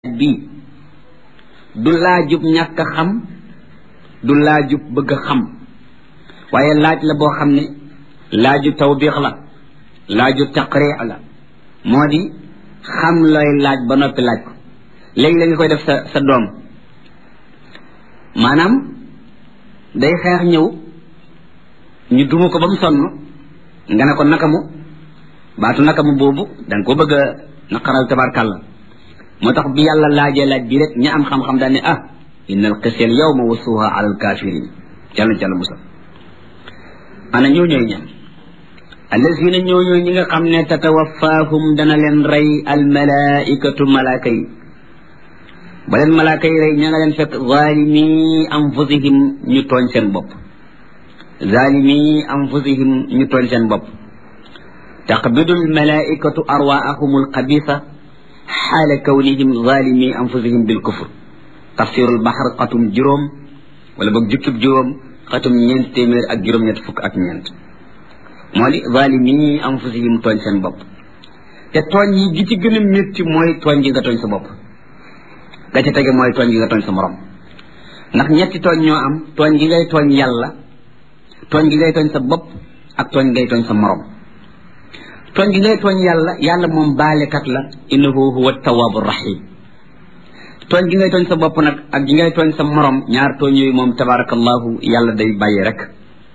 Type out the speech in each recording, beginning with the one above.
bii du laajub ñàkk a xam du laajub bëgg a xam waaye laaj la boo xam ne laaju tawbiix la laaju taqriix la moo di xam looy laaj ba noppi laaj ko léegi la nga koy def sa sa doom maanaam day xeex ñëw ñu duma ko ba mu sonn nga ne ko nakamu baatu nakamu boobu danga ko bëgg a naqaral tabarkàlla moo tax bi yàlla laajee laaj bi rek ña am xam-xam daal ne ah inna al qisel yawma wasuha ala al kafirin jàlla jàlla musal ana ñoo ñooy ñan allazina ñoo ñooy ñi nga xam ne tatawafaahum dana leen rey al malaikatu malaaka yi ba leen malaaka yi rey ña nga leen fekk zalimi anfusihim ñu tooñ seen bopp zalimi anfusihim ñu tooñ seen bopp taqbidu al malaikatu arwaahum al xabisa xaala kawnihim zalimi anfusihim bil kufr tafsirul baxar xatum juróom wala boog jukkib juróom xatum ñeent téeméer ak juróom-ñett fukk ak ñeent moo di zalimi anfusihim tooñ seen bopp te tooñ yi gi ci gën a métti mooy tooñ gi nga tooñ sa bopp ga ca tege mooy tooñ gi nga tooñ sa morom ndax ñetti tooñ ñoo am tooñ gi ngay tooñ yàlla tooñ gi ngay tooñ sa bopp ak tooñ ngay tooñ sa morom tooñ gi ngay tooñ yàlla yàlla moom baalekat la innahu huwa tawaabu rahim tooñ gi ngay tooñ sa bopp nag ak gi ngay tooñ sa morom ñaar tooñ yooyu moom tabarakallahu yàlla day bàyyi rek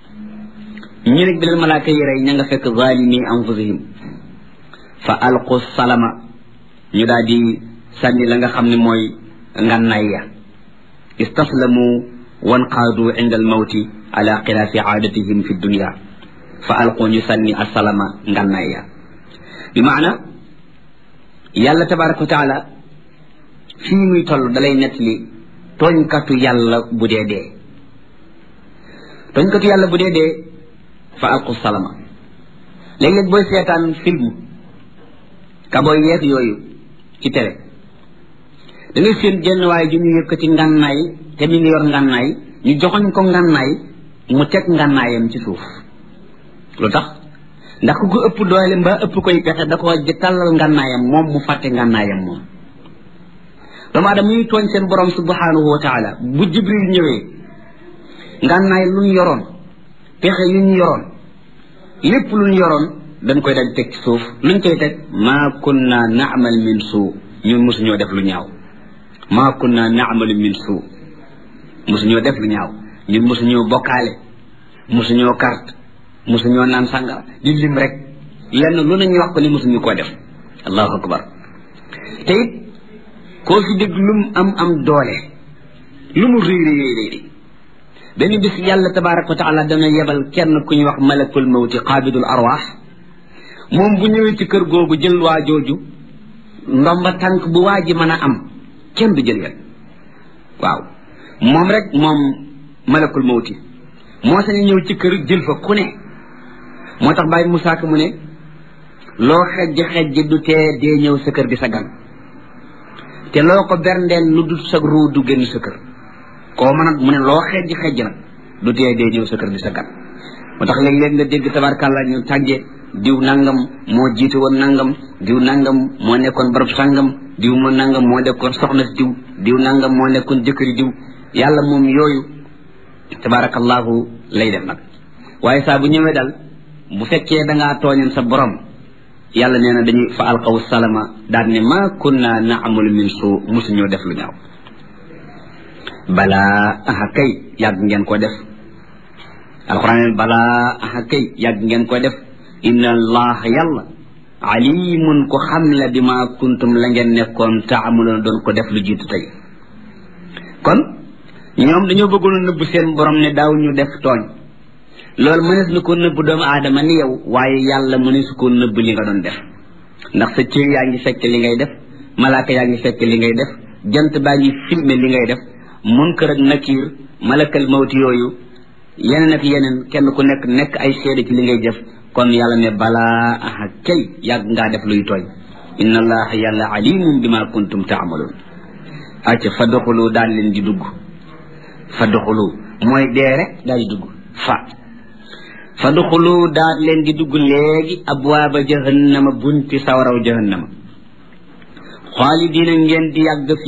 ñi nag bi leen malaaka yi rey ña nga fekk zalimi anfusihim fa alqu salama ñu daal di sànni la nga xam ne mooy ngànnaay ya istaslamu wanqaadu inda al mawti ala xilaafi aadatihim fi dunia fa alqu ñu sànni asalama ngànnaay ya bi maana yàlla tabaraka wa taala fii muy toll dalay nettali tooñkatu yàlla bu dee dee tooñkatu yàlla bu dee dee fa alqu salama léeg-léeg booy seetaan film kabooy yeeg yooyu ci télé da ngay seen jenn waaye ju ñu yëkkati ngànnaay te mi ngi yor ngànnaay ñu joxoñ ko ngànnaay mu teg ngànnaayam ci suuf lu tax ndax ku ko ëpp doole mbaa ëpp koy pexe da ko tàllal ngànnaayam moom mu fàtte ngànnaayam moom doomu aadama ñuy tooñ seen borom subhanahu wa taala bu jibril ñëwee ngànnaay lu ñu yoroon pexe yu ñu yoroon lépp lu ñu yoroon dañ koy dal teg ci suuf luñ koy teg maa kunna naamal min suu ñun mosuñoo def lu ñaaw maa kunna naamalu min suu mosuñoo def lu ñaaw ñun mosuñoo bokkaale mosuñoo carte mosuñoo naan sàngara di lim rek lenn lu nañuy wax ko ni mosuñu koo def allahu akbar te it koo fi dégg lu mu am am doole lu mu réy réy réy benn bis yàlla tabaraka wa taala dana yebal kenn ku ñuy wax malakul mawti qaabidul arwaax moom bu ñëwee ci kër googu jël waa jooju ndomba tànk bu waa ji mën a am kenn du jël yet waaw moom rek moom malakul mawti moo sañ ñëw ci kër jël fa ku ne moo tax bàyyi Musaa Ka mu ne loo xejj xejj du tee dee ñëw sa kër di sa gan te loo ko berndeel lu dul sa ruu du génn sa kër koo mën a mu ne loo xejj xejj nag du tee dee ñëw sa kër di sa gan moo tax léeg-léeg nga dégg tabarkàlla ñu tàgge diw nangam moo jiite woon nangam diw nangam moo nekkoon barab sangam diw moo nangam moo nekkoon soxna si diw diw nangam moo nekkoon jëkkëri diw yàlla moom yooyu tabarakallahu lay def nag waaye saa bu ñëwee dal bu fekkee dangaa tooñoon sa borom yàlla nee na dañuy fa alqaw salama daal ne ma kunna naamalu min suu musuñoo def lu ñaaw balaa aha kay yàgg ngeen ko def alquran balaa aha kay yàgg ngeen ko def inna allah yàlla alimun ko xam la bi ma kuntum la ngeen nekkoon taamaloon doon ko def lu jiitu tey kon ñoom dañoo bëggoon a nëbb seen borom ne daaw ñu def tooñ loolu mënees na ko nëbb doomu aadama ni yow waaye yàlla mënees ko nëbb li nga doon def ndax sa cër yaa ngi fekk li ngay def malaaka yaa ngi fekk li ngay def jant baa ngi filmé li ngay def munkar ak nakiir malakal mawti yooyu yeneen ak yeneen kenn ku nekk nekk ay seede ci li ngay def kon yàlla ne balaa aha kay yàgg ngaa def luy tooñ inna allaha yàlla alimun bima kuntum taamaloon acca fa doxulu daal leen di dugg fa doxulu mooy dee rek daal di dugg fa fa doxulu daal leen di dugg léegi abwaaba jahannama bunti sawaraw jahannama xaalidiina ngeen di yàgg